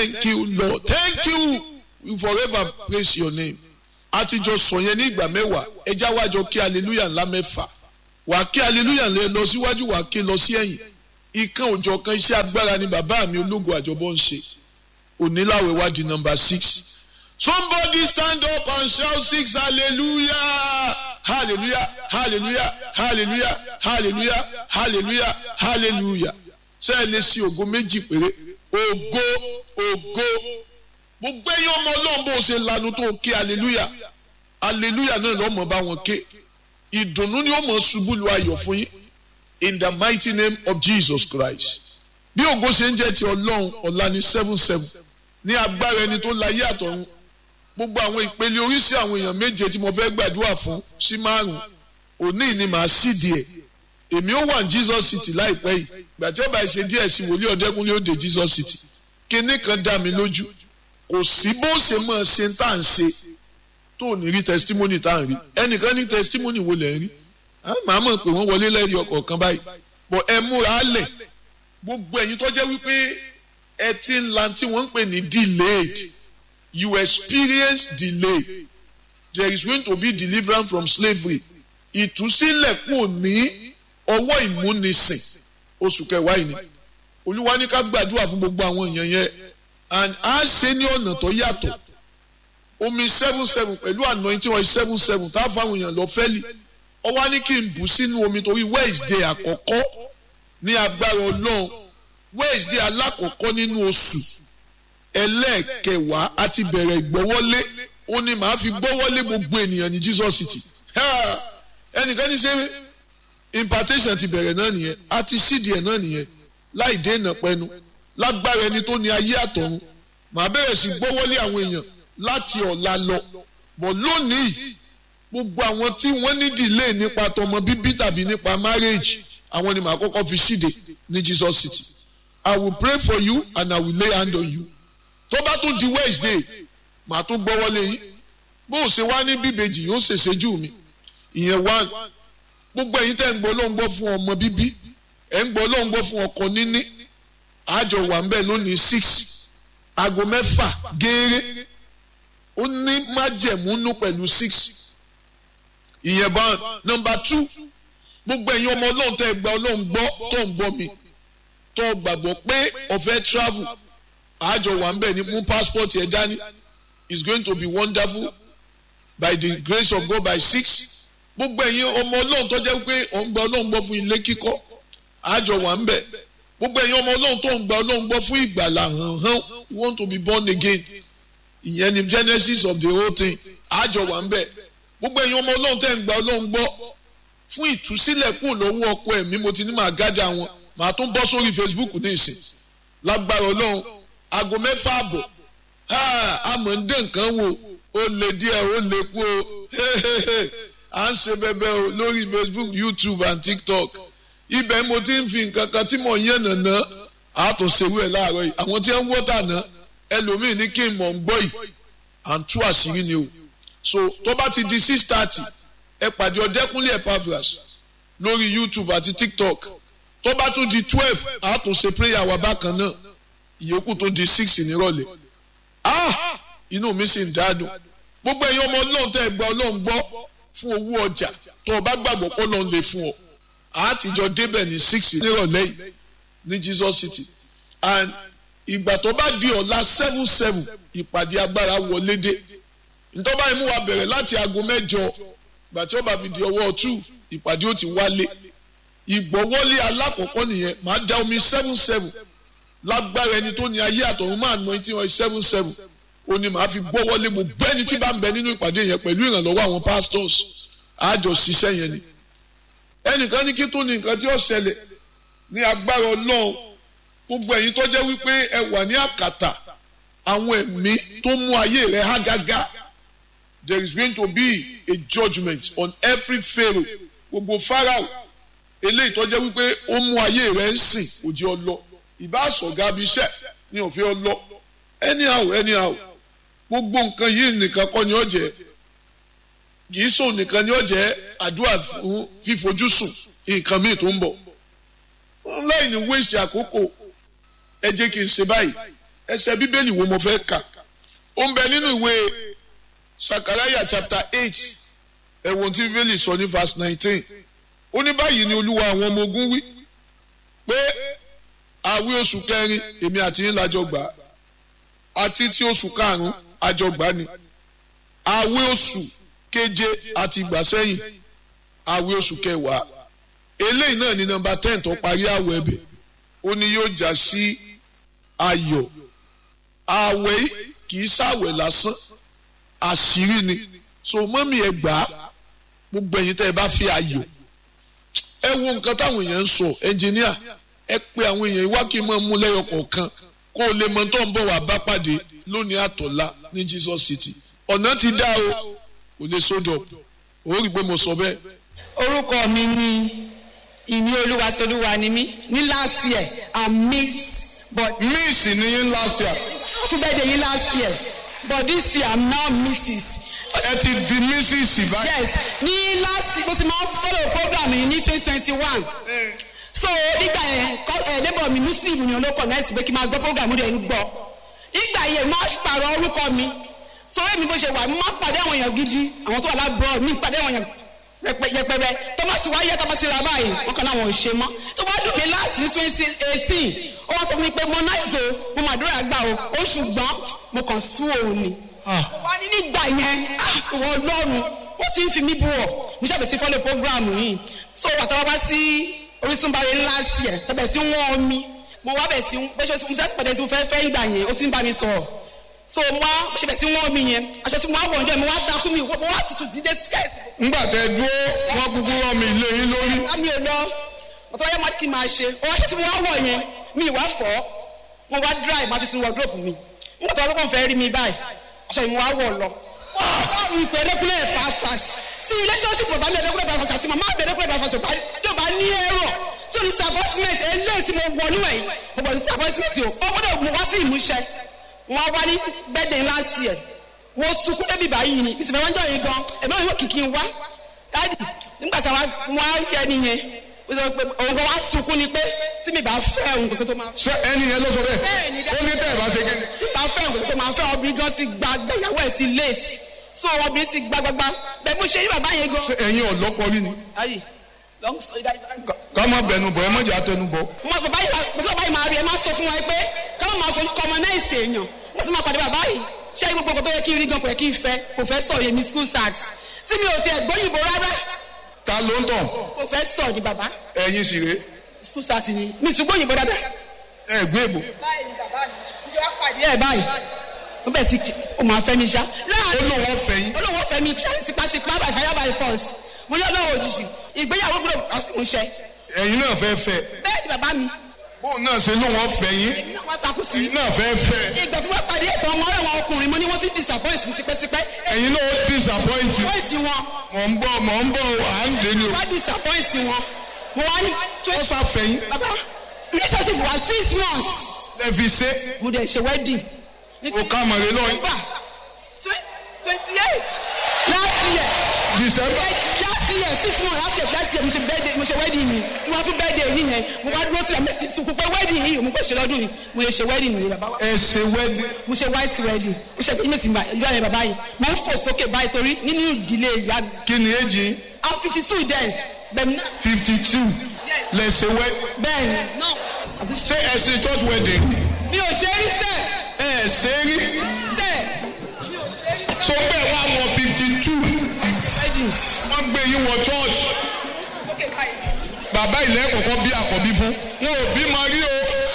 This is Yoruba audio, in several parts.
thank you lord thank you we forever praise your name àtijọ́ sọ yẹn ní ìgbà mẹ́wàá ẹja wájọ kí hallelujah ńlá mẹ́fà wà kí hallelujah lè lọ síwájú wà kí lọ sí ẹ̀yìn ìkan òjọ̀ kan iṣẹ́ agbára ni bàbá mi ológun àjọbọ̀ ń ṣe oníláwẹ̀ wá di number six somebody stand up and shout six hallelujah hallelujah hallelujah hallelujah hallelujah hallelujah hallelujah ṣé ẹ lè ṣe ògo méjì péré ògo ògo gbogbo ẹ̀yin ọmọ ọlọ́run bó ṣe lanu tó ké hallelujah hallelujah náà lọ́mọ bá wọn ké ìdùnnú ni ó mọ̀ ṣubú lu ayọ̀ fún yín in the mighty name of Jesus Christ bí ògo ṣe ń jẹ́ ti ọlọ́run ọ̀la ní seven seven ní agbára ẹni tó láyé àtọ̀run gbogbo àwọn ìpele oríṣi àwọn èèyàn méje tí mo fẹ́ gbàdúrà fún sí márùn òní ni màá sì díẹ̀ èmi ó wà ní Jesus City láìpẹ́ yìí gbà tí ó bá ṣe díẹ̀ sí wòlíì ọ̀dẹ́kúnlé ó dé Jesus City kinní kan dá mi lójú kò sí bó ṣe máa ṣe tá à ń ṣe tó ní rí testimony tá à ń rí ẹnìkan ní testimony wo lẹ̀ ń rí màá mọ̀ pé wọ́n wọlé lẹ́yìn ọkọ̀ kan báyìí bọ̀ ẹ múra lẹ̀ gbogbo ẹ̀yin tó jẹ́ wípé ẹ ti ń la tí wọ́n ń pè ní delayed you experience delay there is going to be deliverance from slavery ìtúsílẹ̀ kò ní ọwọ́ ìmúnisìn oṣù kẹwàá yìí ni olúwa ní ká gbàdúrà fún gbogbo àwọn èèyàn yẹn and a ṣe ní ọ̀nà tó yàtọ̀ omi seven seven pẹ̀lú anointing oil seven seven tá a fáwọn èèyàn lọ fẹ́lì ó wá ní kí n bù sínú omi torí Wednesday àkọ́kọ́ ní agbára ọlọ́run Wednesday alákọ̀ọ́kọ́ nínú oṣù ẹlẹ́ẹ̀kẹwàá àti bẹ̀rẹ̀ ìgbọ́wọ́lé ó ní màá fi gbọ́wọ́lé gbogbo ènìyàn ní Jesus City ẹnìkan ní ṣe impartation ti bẹ̀rẹ̀ náà nìyẹn àti sídìí ẹ̀ náà nìyẹn láì dènà pẹnu lágbára ẹni tó ní ayé àtọ̀run màá bẹ̀rẹ̀ sí gbọ́wọ́lé àwọn èèyàn láti ọ̀la lọ bọ̀ lónìí gbogbo àwọn tí wọ́n ní delay nípa tọmọ bíbí tàbí nípa marriage àwọn ni màá kọ́kọ́ fi ṣíde ní Jesus City I will pray for you and I will lay hand on you tó bá tún di Wednesday màá tún gbọ́wọ́lé yín bó o ṣe wá ní bíbejì yóò ṣèṣe jù mí ìyẹn one gbogbo ẹ̀yin tẹ́ ń gbọ́ ló ń gbọ́ fún ọmọ bíbí ẹ̀ ń gbọ́ ló ń gbọ́ fún ọkọ níní àjọ wà ń bẹ̀ lónìí six aago mẹ́fà gééré ó ní májẹ̀múnú pẹ̀lú six ìyẹn bá nọ́mbà two gbogbo ẹ̀yin ọmọ ọlọ́run tẹ́ gba ọlọ́run gbọ́ tó ń gbọ́ mi tó gbàgbọ́ pé ọ̀fẹ́ travel àjọ wà ń bẹ̀ ní mú passport yẹn dání it's going to be wonderful by the grace of God by six gbogbo ẹ̀yin ọmọ ọlọ́run tó jẹ́ pé ọ̀ ń gba ọlọ́run gbọ́ fún ilé kíkọ́ àjọ wà ń bẹ̀ gbogbo ẹ̀yin ọmọ ọlọ́run tó ń gba ọlọ́run gbọ́ fún ìgbàlà hàn hàn you want to be born again ìyẹn ni genesis of the whole thing àjọ wà ń bẹ̀ gbogbo ẹ̀yin ọmọ ọlọ́run tẹ́ ń gba ọlọ́run gbọ́ fún ìtúsílẹ̀ kúrò lọ́wọ́ ọkọ ẹ̀mí mo ti ní màá gádà wọn màá tún bọ́ sórí facebook ní ìsìn lágbára ọlọ́run aago mẹ́fà àbọ̀ àmọ́ ń dé nǹkan wò ó lè díẹ̀ ó lè kú o à ń ṣe bẹbẹ o lórí facebook youtube and tiktok ibẹ̀ mo ti ń fi nǹkan kan tí mò ń yànnà ná àtúnṣewé ẹ̀ láàárọ̀ yìí àwọn tí wọ́n ń wọ́tà ná ẹlòmíì ní kí n mọ̀ ń gbọ́ yìí à ń tú àṣírí ni o so tó bá ti di six thirty ẹ pàdé ọdẹkùnlé Epaphras lórí youtube àti tiktok tó bá tún di twelve àtúnṣe prayer wa bákan náà ìyókù tó di six nírọ̀lẹ́ ah inú mi sì ń dádùn gbogbo ẹ̀yin ọmọ ọlọ́run tẹ́ ẹ gba ọlọ́run gbọ́ fún owó ọjà tó o bá gbàgbọ́ pé ọlọ́run lè fún ọ àtijọ́ débẹ̀ ní six nírọ̀lẹ́ yìí ní Jesus City and ìgbà tó bá di ọ̀la seven seven ìpàdé agbára wọlé dé ntọ́ba imú wa bẹ̀rẹ̀ láti aago mẹ́jọ ìgbà tí ó bá fi di ọwọ́ two ìpàdé ó ti wálé ìgbọ́wọ́lé alákọ̀ọ́kọ́ nìyẹn màá da omi seven seven lágbára ẹni tó ní ayé àtọ̀run máa ná etí wọn seven seven ó ní màá fi gbọ́wọ́lé mo gbẹ́ni tí bá ń bẹ nínú ìpàdé yẹn pẹ̀lú ìrànlọ́wọ́ àwọn pastors àjọ ṣiṣẹ́ yẹn ni ẹnìkan ní kí tó ní nǹkan tí ó ṣẹlẹ̀ ní agbára ọlọ́run gbogbo ẹ̀yin tó jẹ́ wípé ẹ wà ní àkàtà àwọn ẹ̀mí tó mú ayé rẹ̀ há gágá there is going to be a judgement on every pharaoh gbogbo pharaoh eléyìí tó jẹ́ wípé ó mú ayé rẹ̀ ń sìn kò jẹ́ ọ lọ ìbá sọ̀gá bí iṣẹ́ ní òfin ọ lọ anyhow anyhow gbogbo nǹkan yìí nìkan kọ́ ni ó jẹ́ kìí sùn nìkan ni ó jẹ́ àdúrà fún fífojú sùn nǹkan míì tó ń bọ̀ láì ní wéṣì àkókò ẹ jẹ́ kí n ṣe báyìí ẹsẹ̀ bíbélì wo mo fẹ́ kà ó ń bẹ nínú ìwé sakaraya chapter eight ẹ̀wọ̀n tí bíbélì sọ ní verse nineteen ó ní báyìí ni olúwa àwọn ọmọ ogun wí pé àwí oṣù kẹrin èmi àti yín lájọ gbà á àti tí oṣù karùn-ún àjọ gbà ni àwí oṣù keje àti ìgbà sẹ́yìn àwí oṣù kẹwàá eléyìí náà ní nọ́mbà ten tó parí àwẹ̀ ẹ̀bẹ̀ ó ní yóò já sí ayọ̀ àwẹ̀ kì í ṣàwẹ̀ lásán àṣírí ni so mọ́mí ẹ gbà á gbogbo ẹ̀yin tẹ́ ẹ bá fi ayọ̀ ẹ wo nǹkan táwọn èèyàn ń sọ ẹnjìníà ẹ pé àwọn èèyàn wá kí n máa mú lẹ́yọ kọ̀ọ̀kan kó o lè mọ tó ń bọ̀ wá bá pàdé lónìí àtọ̀lá ní Jesus City ọ̀nà ti dá o kò lè sódò ó rí i pé mo sọ bẹ́ẹ̀. orúkọ mi ni ìní olúwa tí olúwa ni mí ní last year i'm miss but miss ni yín last year happy birthday yín last year but this year i'm now mrs ẹ ti di mrs báyìí. yes ní last mo ti máa ń follow program yìí ní twenty twenty one so nígbà yẹn ẹ neighbor mi muslim ni olóko nẹ́ẹ̀tì pé kí n máa gbọ́ program rẹ̀ ń gbọ́ nígbà yẹn máa pààrọ̀ orúkọ mi so èmi bó ṣe wà mo máa pàdé àwọn èèyàn gidi àwọn tó wà lábúrò mi pàdé àwọn èèyàn yẹpẹrẹ tó bá sì wáyé tó bá sì ra báyìí wọn kàn láwọn ò ṣe mọ́ tó bá dùn mí láti ní twenty eighteen ó wá sọ fún mi pé mo náà so mo mà dúró àgbà o ó ṣùgbọ́n mo kàn sú òun ni wá ní nígbà yẹn ìwọ ọlọ́run ó sì ń fi mí bú ọ mo ṣàbẹ̀sí fọ́lẹ̀ programu yìí so wàtá wá bá sí orísun bá yẹn ńlá sí ẹ̀ tọ́bẹ̀ sí wọ́n mi mo wá bẹ̀ sí bẹ́ẹ̀ ṣe mo fẹ́ pàdé sí mo fẹ́ fẹ́ ìgbà yẹn ó sì ń bá mi sọ̀rọ̀ so mo wá mo ṣàbẹ̀ sí wọ́n mi yẹn aṣọ tí mo wá wọ̀ ọjọ́ mo wá takú mi mo wá tutù dídé skẹ́ẹ̀tì ńgbà tẹ dúró wọn kúkú rán mi ilé yín lórí. mi ò lọ ọ̀tọ̀ wáyé má kí n máa ṣe ọwọ́ aṣọ tí mo wá wọ̀ yẹn mi ì wá fọ́ mo wá dry má fi sí wardrobe mi nígbà tó wá sọ́kàn fẹ́ rí mi báyìí aṣọ yìí mo wá wọ̀ lọ. ọlọ́run ìpè ẹ̀dẹ́kúnlẹ̀ pàfàs tí relationship bàbá mi ẹ̀dẹ́kúnlẹ̀ pàfàs àti màmá mi ẹ̀dẹ́kúnlẹ̀ pàfàs yóò bá ní ẹ̀rọ tí o ní disappointment eléyìí tí mo wọ̀ níwẹ̀ yìí mo bọ̀ ní disappointment o ó gbọ́dọ̀ mo wá sí ìmúṣẹ wọn wá ní birthday last year mo sunkún débi báyìí ni ìsìnkú wọn jọ yìí gan ẹ̀mí òun yóò kìkì wá dáàdì nígbà tí wọn á yẹ nìyẹn òun kan wá sunkún ni pé tí mi bá fẹ́ òun kò sí tó máa fẹ́ ṣé ẹni yẹn ló sọ bẹ́ẹ̀ Bẹ́ẹ̀ni, ó ní tẹ́ ẹ̀ bá ṣe kí. tí bá fẹ́ òun kò sí tó máa fẹ́ obìnrin gan ti gba gbẹ̀yàwó ẹ̀ sí late so obìnrin ti gba gbagba bẹ́ẹ̀ mo ṣe rí bàbá yẹn gan. ṣé ẹ̀yin ọ̀lọ́kọ rí ni. ayi long story that Ká- ká má bẹnu bọ̀ ẹ má jẹ́ àtẹnu bọ̀. mo bàbá yìí mo sọ bàbá yìí máa rí ẹ máa sọ fún wa pé káwọn máa fojú kọmọ náà ṣe èèyàn mo sì máa pàdé bàbá yìí ṣé gbogbo nǹkan tó yẹ kí n rí gan kò yẹ kí n fẹ́ professor yẹmi school sax tí mi ò tiẹ̀ gbóyìnbó rárá ta ló ń tàn professor ni bàbá ẹ̀yin sì rèé school sax ni mi tún gbóyìnbó dáadáa. ẹ gbé èbò. báyìí ni bàbá mi ṣe wá pàdé ẹ̀ báyìí ó bẹ̀ sí ó máa fẹ́ mi ṣá. ó láàárín lóun ọ̀fẹ́ yín. olówó fẹ́ mi ṣá tipátipá by fire by force mo ní ọlọ́run òjijì ìgbéyàwó gbọ́dọ̀ àsìmúṣẹ. ẹ̀yin náà fẹ́ fẹ́ bẹ́ẹ̀ ni bàbá mi bóun náà ṣe lóun ọ̀fẹ́ yín èmi náà wá takú sí ẹ̀yin náà fẹ́ fẹ́ ìgbà tí wọ́n pàdé ètò ọmọ rẹ̀ wọn ọkùnrin mo ní wọ́n ti disappoint mi tipẹ́tipẹ́. ẹ̀yin náà ó disappoint you. disappoint wọn mọ̀ ń bọ̀ mọ̀ ń bọ̀ à ń dé ni o. wá disappoint wọn mo wá ní ó ṣàfẹ́ yín bàbá relationship wa six months ẹ fi ṣe mo dẹ̀ ṣe wedding. o ká mọ̀rẹ́ lọ́yìn. December twenty eight last year December last year six months last year last year mo ṣe birthday mo ṣe wedding mi tí wọ́n fún birthday yìí yẹn mo wá dúró sílẹ̀ mo sì sunkún pé wedding yìí mo kò ṣe lọ́dún yìí mo lè ṣe wedding mi bàbá wa ẹ ṣe wedding mo ṣe white wedding mo ṣe kí mèsì ìjọ yẹn bàbá yìí mo ń fò sókè báyìí torí nínú ìdílé ìyá mi kí ni èjì yín i'm fifty two then bẹ́ẹ̀ni fifty two lẹ ṣe wedding. bẹ́ẹ̀ni ṣé ẹ ṣe church wedding mi ò ṣe rí sẹ́ẹ̀ ẹ ṣe rí sẹ́ẹ̀ tó bẹ́ẹ̀ wá wọ fifty two wedding wọ́n gbé yín wọ church sókè báyìí. bàbá ilẹ̀ kọ̀ọ̀kan bí àkọ́bí fún wọn ò bí máa rí o.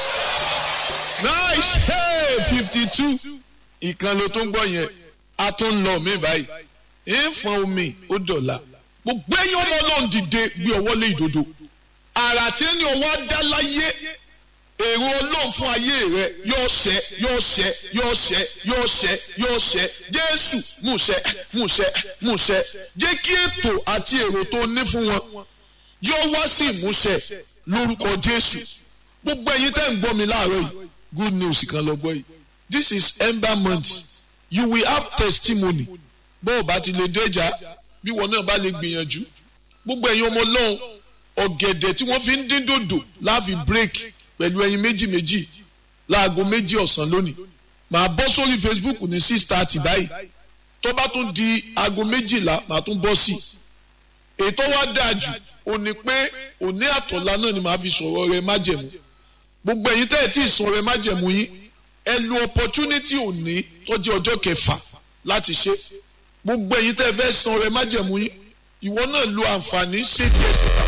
nice hey fifty two ìkan ló tó ń gbọ́ yẹn a tún ń lọ mí báyìí ìfọ̀n omi ó dọ̀la gbogbo ẹ̀yin ọmọ náà dìde gbé ọwọ́ lé ìdodo àrà tí ẹni ọwọ́ dá láyé èrò ọlọ́run fún ayé rẹ yóò ṣẹ yóò ṣẹ yóò ṣẹ yóò ṣẹ yóò ṣẹ jésù múṣẹ múṣẹ múṣẹ jẹ́ kí ètò àti èrò tó ní fún wọn yóò wá sí ìmúṣẹ lórúkọ jésù gbogbo ẹ̀yin tẹ́ ń gbọ́ mi láàárọ̀ yìí good news kan lọ gbọ́ yìí this is ember month you will have testimony bó o bá ti lè déjà bí wọn náà bá lè gbìyànjú gbogbo ẹ̀yin ọmọ ọlọ́run ọ̀gẹ̀dẹ̀ tí wọ́n fi ń dín dòdò láàfin break pẹ̀lú ẹyin méjì méjì láago méjì ọ̀sán lónìí màá bọ́ sórí Facebook ní six thirty báyìí tó bá tún di aago méjìlá màá tún bọ́ sí i ètò wa dáa jù ó ní pé òní àtọ̀lá náà ni màá fi sọ̀rọ̀ rẹ májẹ̀mú gbogbo ẹ̀yin tẹ́ ẹ̀ tí ì sọ̀rọ̀ rẹ májẹ̀mú yín ẹ lo opportunity òní tó jẹ́ ọjọ́ kẹfà láti ṣe gbogbo ẹ̀yin tẹ́ ẹ fẹ́ san rẹ májẹ̀mú yín ìwọ náà lo àǹfààní ṣé tiẹ̀ ṣe tàbí